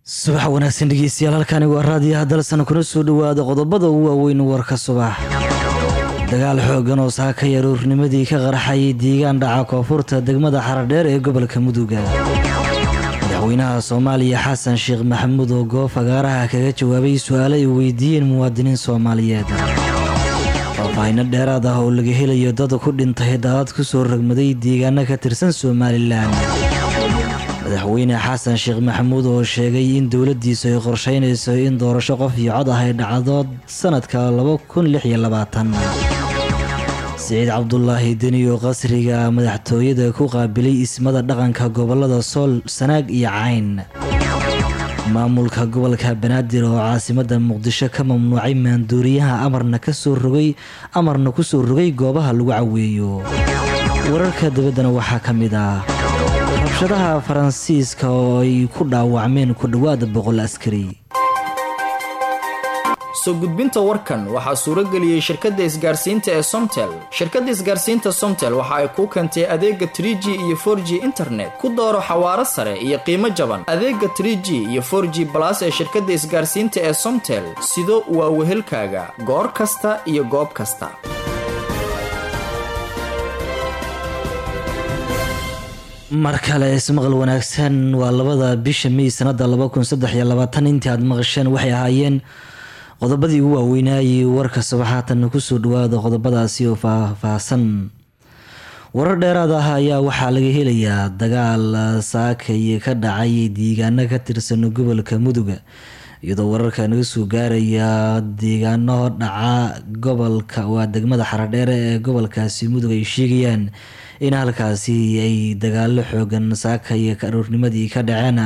subax wanaagsan dhegeystayaal halkani waa raadiyaha dalsan kuna soo dhowaada qodobada ugu waaweyn warka subax dagaal xoogan oo saaka yaruurnimadii ka qarxayay deegaan dhaca koonfurta degmada xaradheer ee gobolka muduga madaxweynaha soomaaliya xasan sheekh maxamuud oo goob fagaaraha kaga jawaabay su-aalo ay weydiiyeen muwaadiniin soomaaliyeed faahfaahino dheeraad ah oo laga helayo dad ku dhintay daadad kusoo ragmaday deegaano ka tirsan somalilan madaxweyne xasan sheekh maxamuud oo sheegay in dowladiisu ay qorsheynayso in doorasho qof iyo cod ah ay dhacdo sanadka siciid cabdulaahi deni oo qasriga madaxtooyada ku qaabilay ismada dhaqanka gobolada sool sanaag iyo cayn maamulka gobolka banaadir oo caasimada muqdisho ka mamnuucay maanduuriyaha amarna kasoo rogay amarna kusoo rogay goobaha lagu caweeyo wararka dabaddana waxaa ka mid ah rabshadaha faransiiska oo ay ku dhaawacmeen ku dhowaada boqol askari soo gudbinta warkan waxaa suurageliyey shirkadda isgaarsiinta ee somtel shirkadda isgaarsiinta somtel waxa ay kuu keentay adeega tr g iyo for g internet ku dooro xawaaro sare iyo qiimo jaban adeega tr g iyo for g balas ee shirkadda isgaarsiinta ee somtel sido waa wehelkaaga goor kasta iyo goob kasta mar kale ismaqal wanaagsan waa labada bisha mey sanada intii aad maqasheen waxay ahaayeen qodobadii ugu waaweynaayey warka subaxaatan kusoo dhawaada qodobadaasi oo faahfaahsan warar dheeraad ah ayaa waxaa laga helayaa dagaal saakay ka dhacay deegaano ka tirsan gobolka muduga iyadoo wararka naga soo gaaraya deegaano dhaca gobolka waa degmada xaradheere ee gobolkaasi mudug ay sheegayaan in halkaasi ay dagaalo xoogan saakay aroornimadii ka dhaceen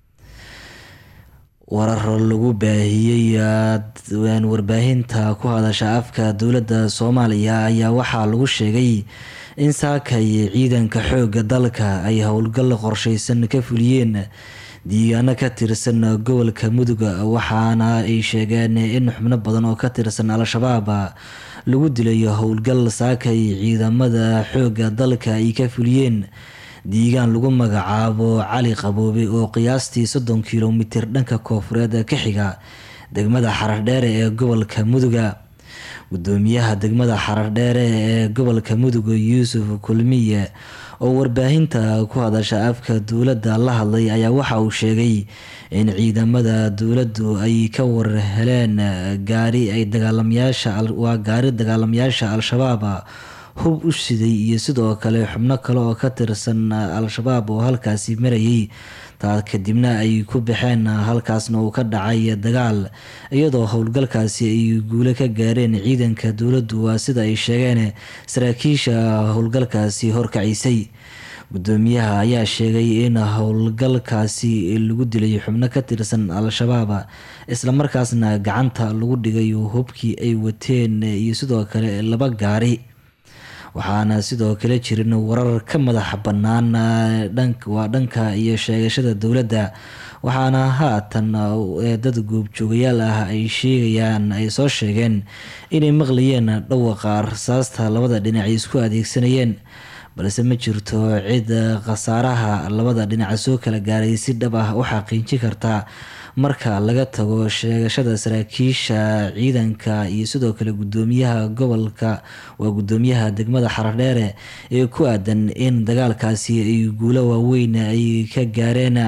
warar lagu baahiyey warbaahinta ku hadasha afka dowladda soomaaliya ayaa waxaa lagu sheegay in saakay ciidanka xooga dalka ay howlgal qorsheysan ka fuliyeen deegaano ka tirsan gobolka mudug waxaana ay sheegeen in xubno badan oo ka tirsan al-shabaab lagu dilayo howlgal saakay ciidamada xooga dalka ay ka fuliyeen deegaan lagu magacaabo cali qaboobe oo qiyaastii soddon kilomitir dhanka koofureed ka xiga degmada xarardheere ee gobolka muduga gudoomiyaha degmada xarardheere ee gobolka muduga yuusuf kulmiye oo warbaahinta ku hadasha afka dowladda la hadlay ayaa waxa uu sheegay in ciidamada dowladdu ay ka warheleen gaari ay dagaalamayaashawaa gaari dagaalamayaasha al-shabaab hub u siday iyo sidoo kale xubno kale oo ka tirsan al-shabaab oo halkaasi marayay taa kadibna ay ku baxeen halkaasna uu ka dhacay dagaal iyadoo howlgalkaasi ay guule ka gaareen ciidanka dowladdu waa sida ay sheegeen saraakiisha howlgalkaasi horkacisay gudoomiyaha ayaa sheegay in howlgalkaasi lagu dilay xubno ka tirsan al-shabaab islamarkaasna gacanta lagu dhigay hubkii ay wateen iyo sidoo kale laba gaari waxaana sidoo kale jirin warar ka madax bannaan waa dhanka iyo sheegashada dowladda waxaana haatan dad goobjoogayaal ah ay sheegayaan ay soo sheegeen inay maqlayeen dhawaqa rasaasta labada dhinac ay isku adeegsanayeen balse ma jirto cid khasaaraha labada dhinac soo kala gaaray si dhab ah u xaqiijin karta marka laga tago sheegashada saraakiisha ciidanka iyo sidoo kale gudoomiyaha gobolka waa gudoomiyaha degmada xaradheere ee ku aadan in dagaalkaasi ay guulo waaweyn ay ka gaareen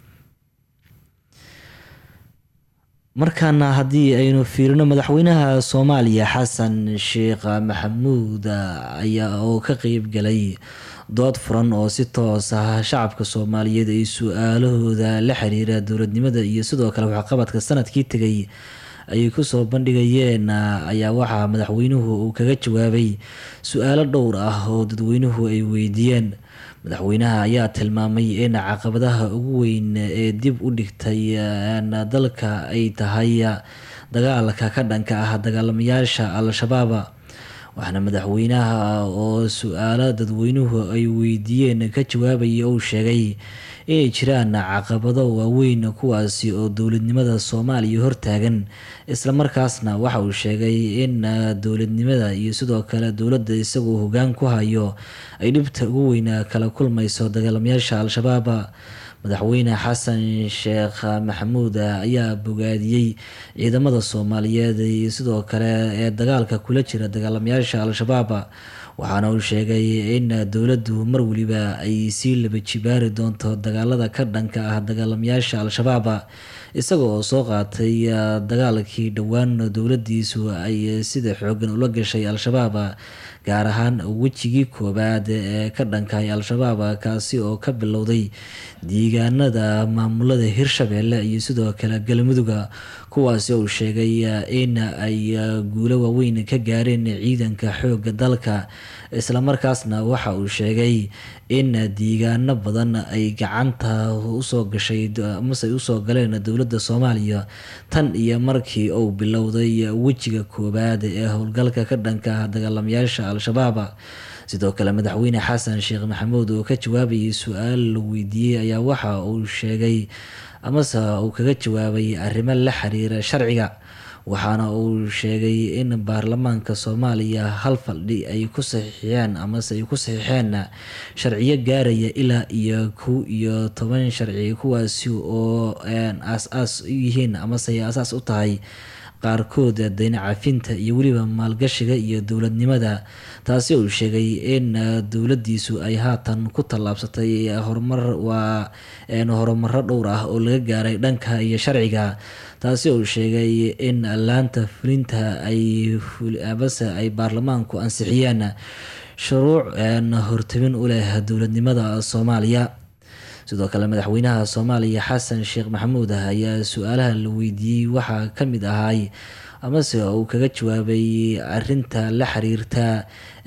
markaana haddii aynu fiirino madaxweynaha soomaaliya xasan sheekh maxamuud ayaa oo ka qeyb galay dood furan oo si toos ah shacabka soomaaliyeed ay su-aalahooda la xiriira dowladnimada iyo sidoo kale waxqabadka sanadkii tegay ay kusoo bandhigayeen ayaa waxaa madaxweynuhu uu kaga jawaabay su-aalo dhowr ah oo dadweynuhu ay weydiiyeen madaxweynaha ayaa tilmaamay in caqabadaha ugu weyn ee dib u dhigtay dalka ay tahay dagaalka ka dhanka ah dagaalamayaasha al-shabaab waxaana madaxweynaha oo su-aalo dadweynuhu ay weydiiyeen ka jawaabaya uu sheegay inay jiraan caqabado waaweyn kuwaasi oo dowladnimada soomaaliya hortaagan islamarkaasna waxa uu sheegay in dowladnimada iyo sidoo kale dowladda isagoo hogaan ku hayo ay dhibta ugu weyn kala kulmayso dagaalamayaasha al-shabaab madaxweyne xasan sheekh maxamuud ayaa bogaadiyey ciidamada soomaaliyeed iyo sidoo kale ee dagaalka kula jira dagaalamayaasha al-shabaab waxaana uu sheegay in dowladdu mar weliba ay sii laba jibaari doonto dagaalada ka dhanka ah dagaalamayaasha al-shabaab isaga oo soo qaatay dagaalkii dhowaan dowladiisu ay sida xoogan ula gashay al-shabaab gaar ahaan wejigii koowaad ee ka dhankahay al-shabaab kaasi oo ka bilowday deegaanada maamulada hirshabeelle iyo sidoo kale galmuduga kuwaasi uu sheegay in ay guulo waaweyn ka gaareen ciidanka xooga dalka islamarkaasna waxa uu sheegay in deegaano badan ay gacanta usoo gashay amase usoo galeen dowladda soomaaliya tan iyo markii uu bilowday wejiga koowaad ee howlgalka ka dhanka ah dagaalamayaasha al-shabaab sidoo kale madaxweyne xasan sheekh maxamuud oo ka jawaabayay su-aal la weydiiyey ayaa waxa uu sheegay amase uu kaga jawaabay arrimo la xiriira sharciga waxaana uu sheegay in baarlamaanka soomaaliya hal faldhi ay ku saxiixeen amase ay ku saxiixeen sharciyo gaaraya ilaa iyo kow iyo toban sharci kuwaasi oo aas-aas u yihiin amase ay asaas u tahay qaarkood dayna cafinta iyo weliba maalgashiga iyo dowladnimada taasi uu sheegay in dowladiisu ay haatan ku tallaabsatay horumar waa horumaro dhowr ah oo laga gaaray dhanka iyo sharciga taasi uu sheegay in laanta fulinta ay base ay baarlamaanku ansixiyeen shuruuc hortabin u leh dowladnimada soomaaliya sidoo kale madaxweynaha soomaaliya xasan sheekh maxamuud ayaa su-aalaha la weydiiyey waxaa ka mid ahay amase uu kaga jawaabay arinta la xiriirta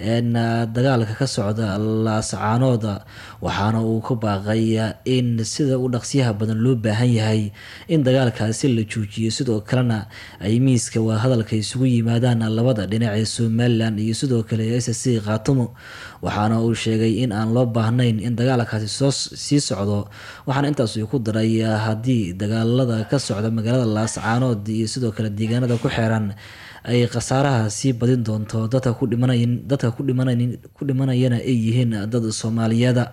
dagaalka ka socda laascaanooda waxaana uu ku baaqay in sida u dhaqsiyaha badan loo baahan yahay in dagaalkaasi la joojiyo sidoo kalena ay miiska waa hadalka isugu yimaadaan labada dhinac ee somalilan iyo sidoo kale s c khaatumo waxaana uu sheegay in aan loo baahnayn in dagaalkaasi soo sii socdo waxaana intaas ku daray haddii dagaalada ka socda magaalada laascaanood iyo sidoo kale deegaanada ku xeeran ay khasaaraha sii badin doonto dadka ku dhimanay dadka ku dhimanay ku dhimanayana ay yihiin dad soomaaliyeeda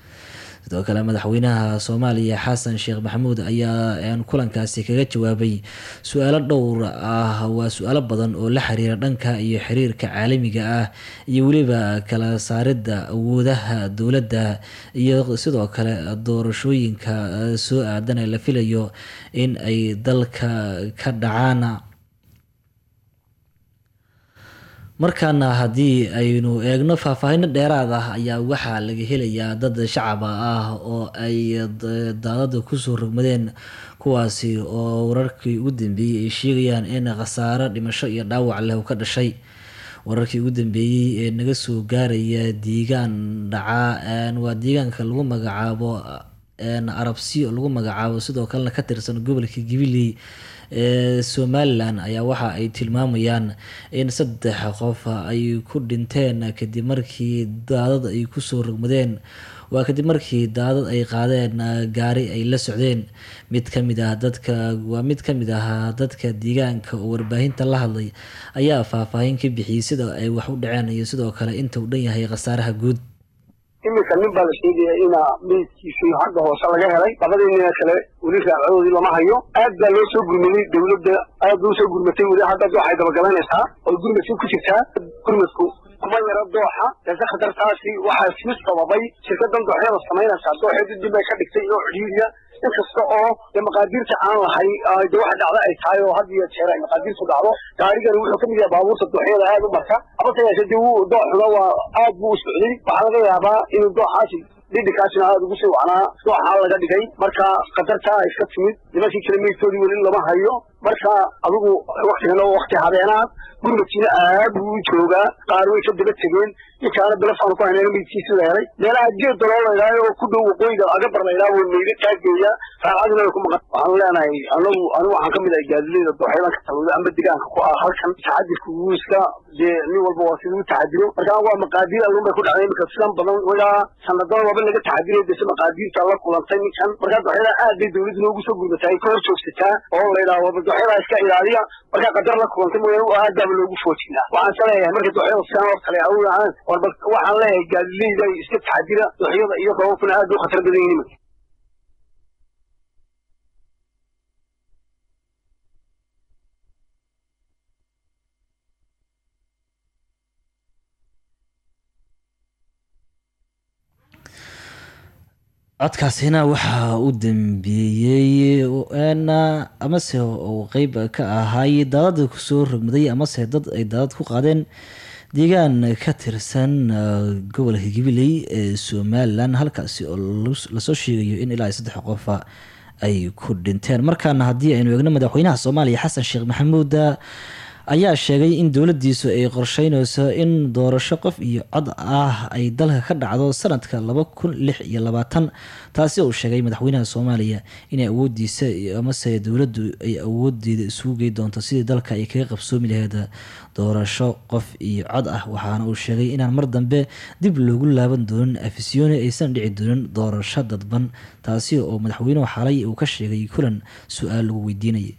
sidoo kale madaxweynaha soomaaliya xasan sheekh maxamuud ayaa kulankaasi kaga jawaabay su-aalo dhowr ah waa su-aalo badan oo la xiriira dhanka iyo xiriirka caalamiga ah iyo weliba kala saaridda awoodaha dowladda iyo sidoo kale doorashooyinka soo aadan ee la filayo in ay dalka ka dhacaan markaana haddii aynu eegno faahfaahino dheeraad ah ayaa waxaa laga helayaa dad shacaba ah oo ay daadada kusoo rogmadeen kuwaasi oo wararkii ugu dambeeyey ay sheegayaan in khasaaro dhimasho iyo dhaawac leh ka dhashay wararkii ugu dambeeyey ee naga soo gaaraya deegaan dhaca waa deegaanka lagu magacaabo arabsiyo lagu magacaabo sidoo kalena ka tirsan gobolka gabiley ee somalilan ayaa waxa ay tilmaamayaan in saddex qof ay ku dhinteen kadib markii daadad ay kusoo rogmadeen waa kadib markii daadad ay qaadeen gaari ay la socdeen mid kamid ah dadka waa mid kamid ah dadka deegaanka oo warbaahinta la hadlay ayaa faahfaahin ka bixiyey sida ay wax u dhaceen iyo sidoo kale inta uu dhan yahay khasaaraha guud iminka nin baa la sheegaya ina meydkiisii xagga hoose laga helay labadii nina kale weli raacdoodii lama hayo aad baa loo soo gurmaday dawladda aad loo soo gurmatay weli hadda waxay dabagalanaysaa oo gurmadkii ku jirtaa gurmadku kuma yaro dooxa laakiin khatartaasi waxaa sii sababay shirkadan dooxyada samaynaysaa dooxeedii dib ay ka dhigtay oo cidhiiriya inkasta oo de maqaadiirta aan lahay de waxa dhacda ay tahay oo had iyo jeer ay maqaadiirtu dhacdo gaarigani wuxuu kamid yahay baabuurta dooxyada aad u marka habase yeeshe de wuu dooxuna waa aad buu u socday waxaa laga yaabaa inuu dooxaasi dhidhikaasina aada ugu sii wacnaa dooxaa laga dhigay marka khatartaa iska timid nimankii kale meydkoodii weli lama hayo marka adigu waktigan oo wakti habeenaad gurmadkiina aad buu u joogaa qaar way ka daba tegeen ninkaana bilafaanu ku haynayna meydkiisi la helay meelaha geed daloo laydhaayo oo ku dhow waqooyiga agabar laydhaha way meyda taageeya raacadina way ku maqan waxaanu leenahay anagu anigu waxaan ka mid ahay gaadilayda dooxyadan ka talooda amba degaanka ku ah halkan taxadirka wuu iska dee nin walba waa siduu taxadiro marka waa maqaadiir allun bay ku dhacday iminka sidan badan wagaa sanadada waaba laga taxadiray dese maqaadiirta la kulantay ninkan markaa dooxyada aad bay dawladdu noogu soo gurmataa ay ka hor joogsataa oo laydhaha waba dooxyada iska ilaaliya markaa qadar la kulantay mooyaane aad baaba loogu foojinaa waxaan sa leeyahay marka dooxyada sidan oo kale aw ahaan warba waxaan leeyahay gaadileyda iska taxadira dooxyada iyo roobabkuna aad u khatar badan yihin codkaasina waxaa u dambeeyey amase uu qeyb ka ahay daadad kusoo rogmaday amase dad ay daadad ku qaadeen deegaan ka tirsan gobolka gabiley ee somalilan halkaasi oo lasoo sheegayo in ilaa saddex qofa ay ku dhinteen markaana haddii aynu eegno madaxweynaha soomaaliya xasan sheekh maxamuud ayaa sheegay in dowladiisu ay qorsheyneyso in doorasho qof iyo cod ah ay dalka ka dhacdo sanadka laba kun lix iyo labaatan taasi uu sheegay madaxweynaha soomaaliya inay awoodiisa amase dowladdu ay awoodeeda isugu gey doonto sidii dalka ay kaga qabsoomi laheyd doorasho qof iyo cod ah waxaana uu sheegay inaan mar dambe dib loogu laaban doonin afisyooni aysan dhici doonin doorasho dadban taasi oo madaxweynuhu xalay uu ka sheegay kulan su-aal lagu weydiinayay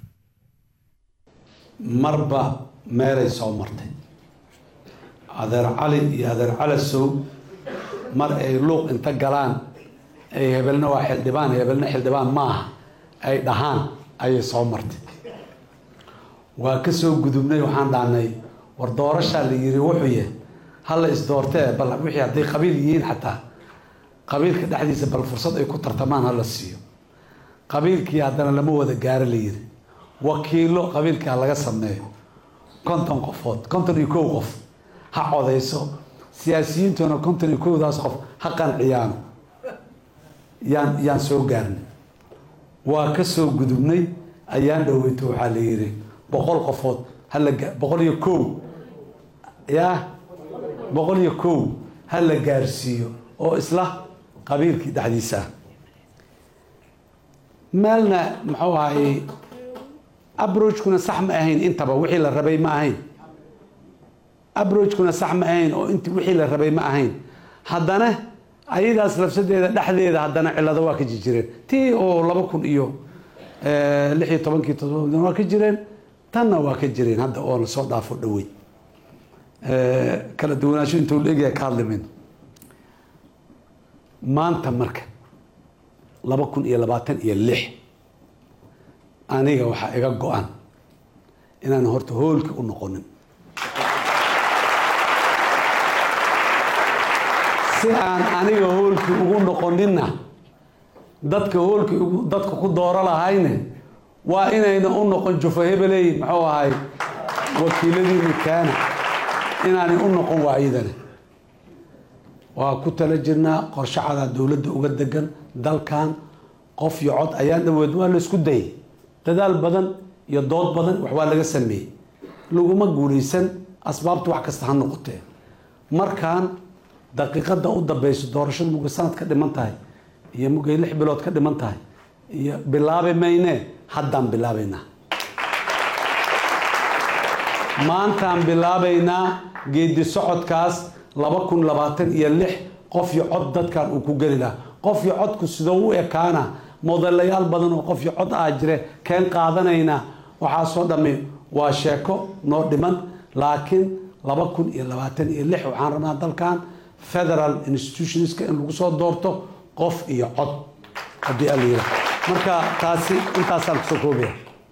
marba meelay soo martay adeer cali iyo adeer calasow mar ay luuq inta galaan ay hebelna waa xildhibaan hebelna xildhibaan maaha ay dhahaan ayay soo martay waa ka soo gudubnay waxaan dhahnay war doorashaa la yiri wuxuu yahay hala isdoortee bal wixii hadday qabiil yihiin xataa qabiilka dhexdiisa bal fursad ay ku tartamaan hala siiyo qabiilkii haddana lama wada gaaro la yiri wakiilo qabiilkaa laga sameeyo konton qofood konton iyo kow qof ha codeyso siyaasiyiintuna konton iyo kowdaas qof ha qanciyaano yaan yaan soo gaarnay waa ka soo gudubnay ayaan dhoweyto waxaa la yidhi boqol qofood hala boqol iyo kow yaa boqol iyo kow ha la gaarsiiyo oo isla qabiilkii dhexdiisa ah meelna muxuu ahayey abrogekuna sax ma ahayn intaba wixii la rabay ma ahayn abrogekuna sax ma ahayn oo int wixii la rabay ma ahayn haddana ayadaas lafsadeeda dhexdeeda haddana cilado waa ka jirjireen tii oo laba kun iyo lix iyo tobankii todoba waa ka jireen tanna waa ka jireen hadda oo la soo dhaafo dhawey kala duwanaansho intuu la egyahay ka hadlimin maanta marka laba kun iyo labaatan iyo lix aniga waxaa iga go-an inaan horta hoolki u noqonin si aan aniga hoolkii ugu noqoninna dadka hoolkii dadka ku dooro lahayne waa inayna u noqon jufo hebeley muxuu ahay wakiiladiini kaana inaanay u noqon waayidane waa ku tala jirnaa qorshacadaa dowladda uga degan dalkan qof iyo cod ayaan dhaweed waa la isku dayay dadaal badan iyo dood badan wax waa laga sameeyey laguma guulaysan asbaabta wax kasta ha noqotee markaan daqiiqada u dambeyso doorashada mugay sanad ka dhiman tahay iyo mugay lix bilood ka dhiman tahay iyo bilaabi mayne haddaan bilaabaynaa maantaan bilaabaynaa geedi socodkaas laba kun labaatan iyo lix qof iyo cod dadkan uu ku geli lahaa qof iyo codku sidoo u ekaana modelayaal badan oo qof iyo cod ah jire keen qaadanayna waxaasoo dhammi waa sheeko noo dhiman laakiin laba kun iyo labaatan iyo lix waxaan rabnaa dalkan federal institutionska in lagu soo doorto qof iyo cod haddii ala yira marka taasi intaasaan kusoo koobaya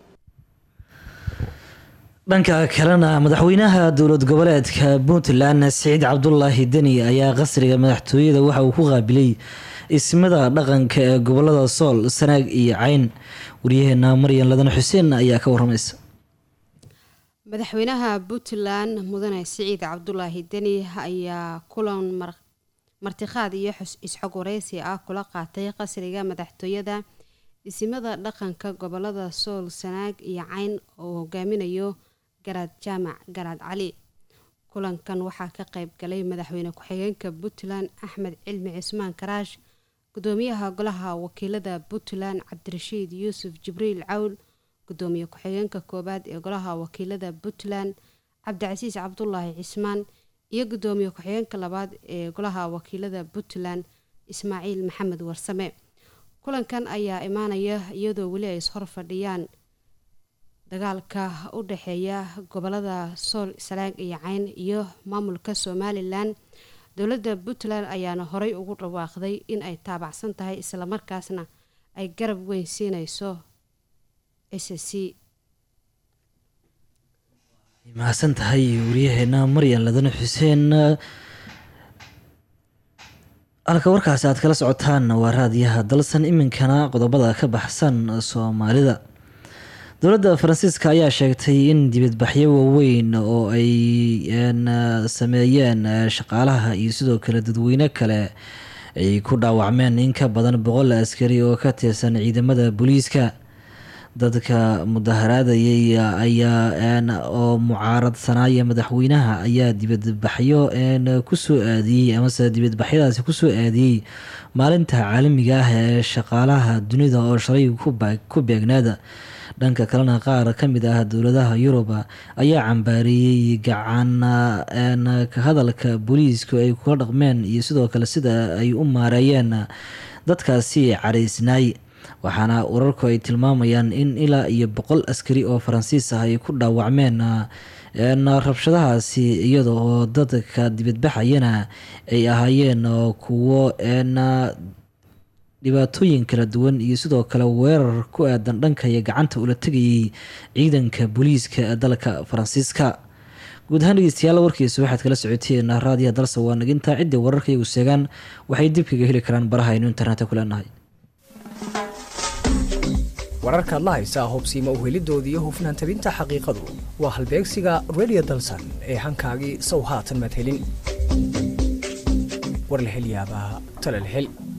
dhanka kalena madaxweynaha dowlad goboleedka puntland siciid cabdulaahi deni ayaa qasriga madaxtooyada waxa uu ku qaabilay ismada dhaqanka ee gobolada sool sanaag iyo cayn waryaheena maryan ladan xuseen ayaa ka waramaysa madaxweynaha puntland mudane siciid cabdulaahi deni ayaa kulan martiqaad iyo isxog wareysi ah kula qaatay qasriga madaxtooyada isimada dhaqanka gobolada sool sanaag iyo cayn oo hogaaminayo garaad jaamac garaad cali kulankan waxaa ka qayb galay madaxweyne ku-xigeenka puntland axmed cilmi cismaan karaash gudoomiyaha golaha wakiilada puntland cabdirashiid yuusuf jibriil cawl gudoomiye ku-xigeenka koowaad ee golaha wakiilada puntland cabdicasiis cabdulaahi cismaan iyo gudoomiye ku-xigeenka labaad ee golaha wakiilada puntland ismaaciil maxamed warsame kulankan ayaa imaanaya iyadoo weli ay ishor fadhiyaan dagaalka u dhexeeya gobolada sool sanaag iyo cayn iyo maamulka somalilan dowladda puntland ayaana horey ugu dhawaaqday in ay taabacsan tahay islamarkaasna ay garab weyn siineyso s c mahadsan tahay waryaheena maryan ladane xuseen halka warkaasi aad kala socotaan waa raadiyaha dalsan iminkana qodobada ka baxsan soomaalida dowladda faransiiska ayaa sheegtay in dibadbaxyo waaweyn oo ay sameeyeen shaqaalaha iyo sidoo kale dadweyne kale ay ku dhaawacmeen in ka badan boqol askari oo ka tirsan ciidamada booliiska dadka mudaharaadayay ayaa oo mucaaradsanaya madaxweynaha ayaa dibadbaxyo kusoo aadiyey amase dibadbaxyadaasi kusoo aadiyey maalinta caalamiga ah ee shaqaalaha dunida oo shalay ku beegnaada dhanka kalena qaar ka mid ah dowladaha yurub ayaa cambaareeyey gacan ka hadalka booliisku ay kula dhaqmeen iyo sidoo kale sida ay u maareeyeen dadkaasi caraysnaay waxaana wararku ay tilmaamayaan in ilaa iyo boqol askari oo faransiis ah ay ku dhaawacmeen rabshadahaasi iyada oo dadka dibadbaxayana ay ahaayeen kuwo dhibaatooyin kala duwan iyo sidoo kale weerar ku aadan dhanka iyo gacanta ula tegayay ciidanka booliiska ee dalka faransiiska guud ahaan dhegeystayaal warkiisa waxaad kala socoteen raadiyaha dalsa waa naginta ciddii wararka iyagu seegaan waxay dib kaga heli karaan baraha aynu internetka ku leenahay wararkaad la haysaa hubsiima uhelidooda iyo hufnaan tabinta xaqiiqadu waa halbeegsiga redio dalsan ee hankaagii sow haatan madhelin war la hel yaabaa tala la hel